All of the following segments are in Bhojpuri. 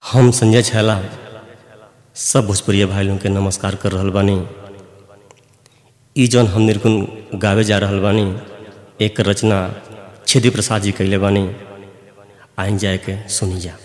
हम संजय छैला सब भोजपुरिया भाई लोगन के नमस्कार कर रहल बानी ई जौन हम निर्गुण गावे जा रहल बानी एक रचना छेदी प्रसाद जी कैले बानी आइन जाए के सुनी जा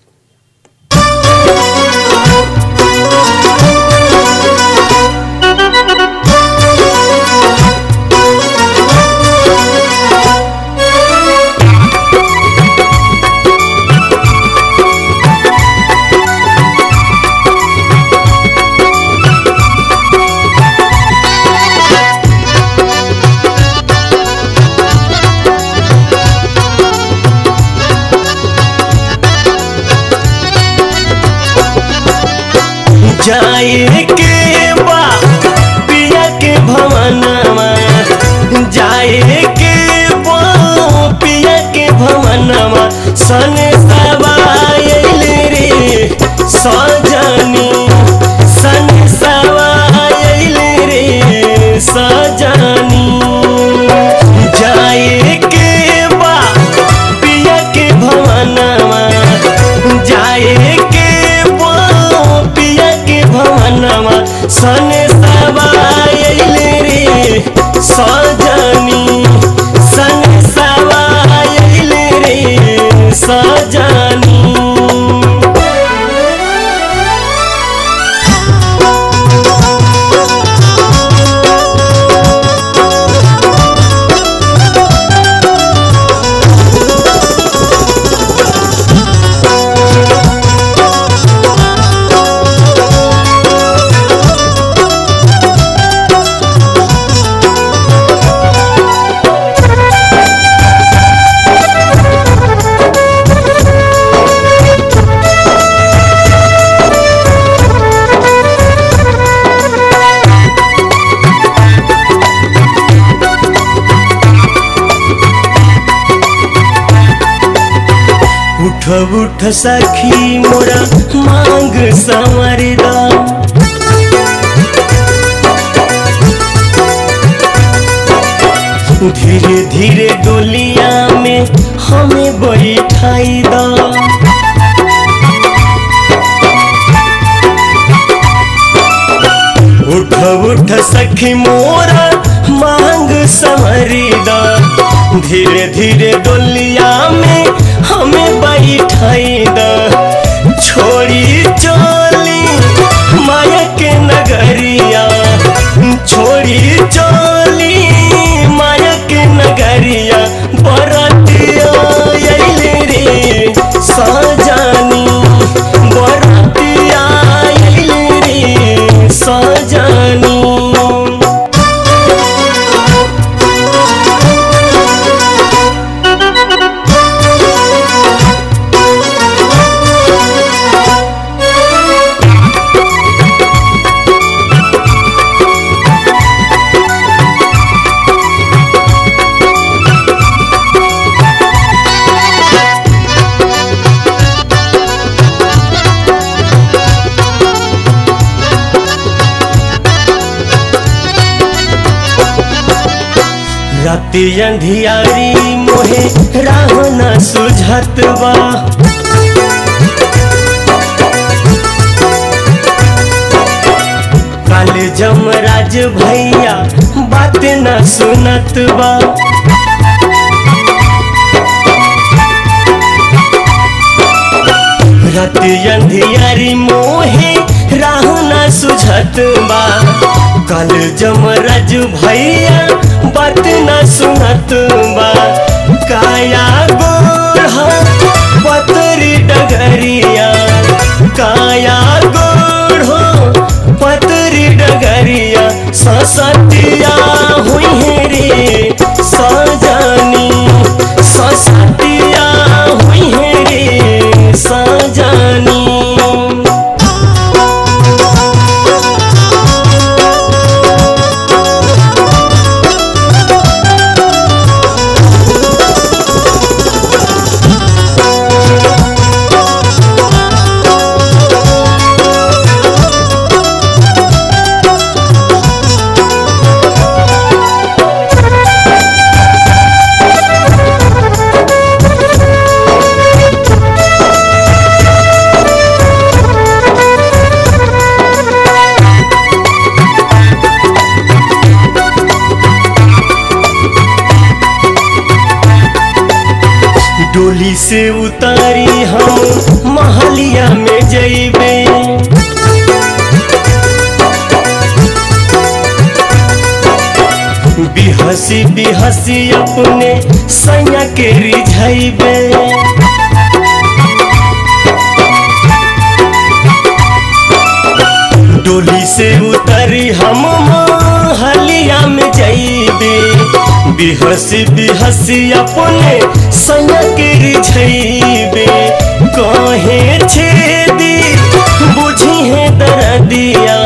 जाए के बा पिया के भवनमा जाए के बा पिया के भवनमा सन सवायल रे सजनी सन सवायल रे सजनी जाए के बा पिया के भवनमा जाए के बा पिया के भवनमा सन सवायल रे सजनी सन सवायल रे सजनी उठ उठ सखी मोरा मांग संवरदा धीरे धीरे डोलिया में हमें बैठाई दा उठ उठ सखी मोरा मांग संवरदा धीरे धीरे डोलिया में हमें बैठाई दा छोड़ी चोली माया के नगरिया छोड़ी चोली माया के नगरिया बरतिया अइले रे सजानी बरतिया अइले रे सजानी राति अंधियारी मोहे राह न सुझत बा काले जमराज भैया बात न सुनत बा राति अंधियारी मोहे राह न सुझत बा कल जमराज भैया बात न सुनत बा काया गोढ़ा पतरी डगरिया काया गोढ़ो पतरी डगरिया ससतिया हुई है रे सजानी ससतिया हुई है रे सजानी से उतारी हम महलिया में जइबे बिहसी बिहसी अपने सैया के रिझैबे डोली से उतरी हम महलिया में जइबे बिहसी बिहसी अपने सैया के रिझैबे कहे छेदी बुझी है दर्दिया